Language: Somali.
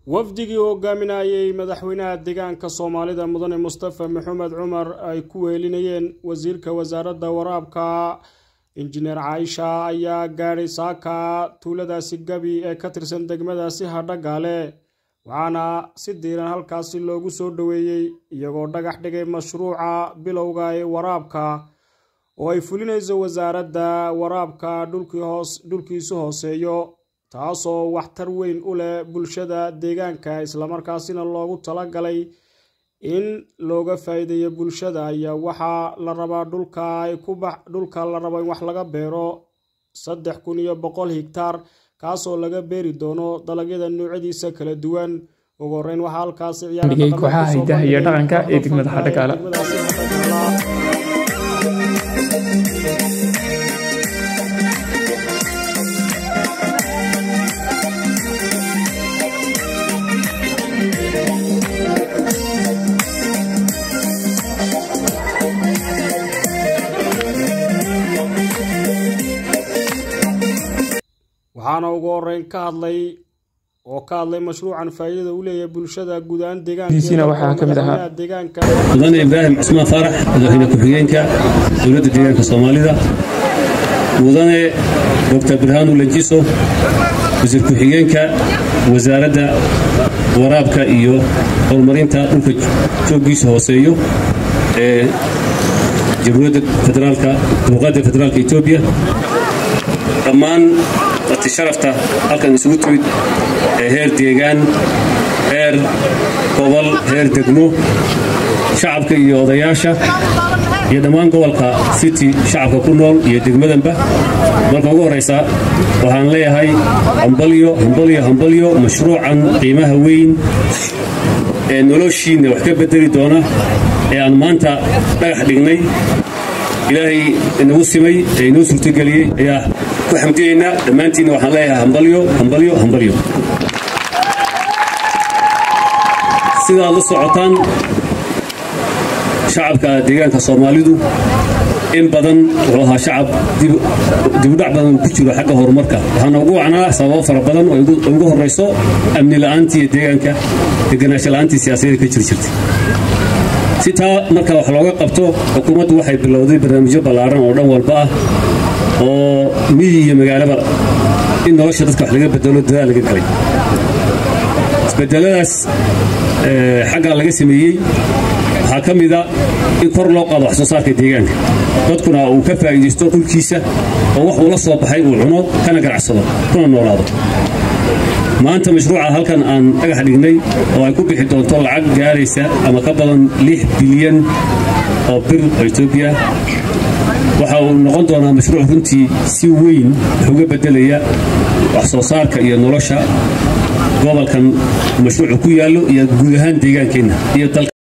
wafdigii uu hogaaminayay madaxweynaha deegaanka soomaalida mudane mustafa maxamed cumar ay ku weelinayeen wasiirka wasaaradda waraabka injineer caaisha ayaa gaadhay saaka tuuladaasi gabi ee ka tirsan degmadaasi hadhagaale waxaana si diiran halkaasi loogu soo dhoweeyey iyagoo dhagax dhigay mashruuca bilowga ee waraabka oo ay fulinayso wasaaradda waraabka dhulkiisu hooseeyo taasoo waxtar weyn u leh bulshada deegaanka islamarkaasina loogu talagalay in looga faa'iideeyo bulshada ayaa waxaa la rabaa dhulka la rabo in wax laga beero saddex kun iyo boqol higtaar kaasoo laga beeri doono dalagyada noocyadiisa kala duwan ugu horeyn waxaa halkaasi dhigay kooxaha hidaha iyo dhaqanka ee degmada hadhagaala waxaana ugu horeyn ka hadlay oo ka hadlay mashruucan faa'iidada u leeyahay bulshada guud ahaan diisina waxaa ka mid ahaa deegaanka mudane ibraahim cusmaan faarax madaxweyne ku-xigeenka dowladda deegaanka soomaalida mudane doctor birhaanu lanjiso wasiir ku-xigeenka wasaaradda waraabka iyo horumarinta dhulka jooggiisa hooseeyo ee jamhuuriyadda federaalka dimuqraadiga federaalka etoobiya dhammaan dadti sharafta halkan isugu timid ee heer deegaan heer gobol heer degmo shacabka iyo odayaasha iyo dhammaan gobolka city shacabka ku nool iyo degmadanba marka ugu horraysa waxaan leeyahay hambalyo hambalyo hambalyo mashruucan qiimaha weyn ee noloshiinna wax ka bedeli doona ee aan maanta dhagax dhignay ilaahay inagu simay ee inoo suurtogeliyey ayaa ku xamdiyeynaa dhammaantiinna waxaan leeyahay hambalyo hambalyo hambalyo sidaad la socotaan shacabka deegaanka soomaalidu in badan wuxuu ahaa shacab dibudhac badan ku jiro xagga horumarka waxaana ugu wacnaa sababo fara badan oo ugu horrayso amni la'aantii iyo deegaanka deganaansho la'aantii siyaasadeeda ka jiri jirtay si taa marka wax looga qabto xukuumaddu waxay bilowday barnaamijyo ballaaran oo dhan walba ah oo miyi iyo magaalaba in nolosha dadka wax laga bedelo dadaal laga galay isbedeladaas xaggaa laga sameeyey waxaa ka mida in kor loo qaado wax soo saarka deegaanka dadkuna uu ka faa'iidaysto dhulkiisa oo wax uu la soo baxay uu cuno kana ganacsado kuna noolaado maanta mashruuca halkan aan dhagax dhignay oo ay ku bixi doonto lacag gaaraysa ama ka badan lix bilyan oo bir oo etoobiya waxa uu noqon doonaa mashruuc runtii si weyn wax uga beddelaya wax soo saarka iyo nolosha gobolkan mashruucu ku yaallo iyo guud ahaan deegaankeenna iyo dalka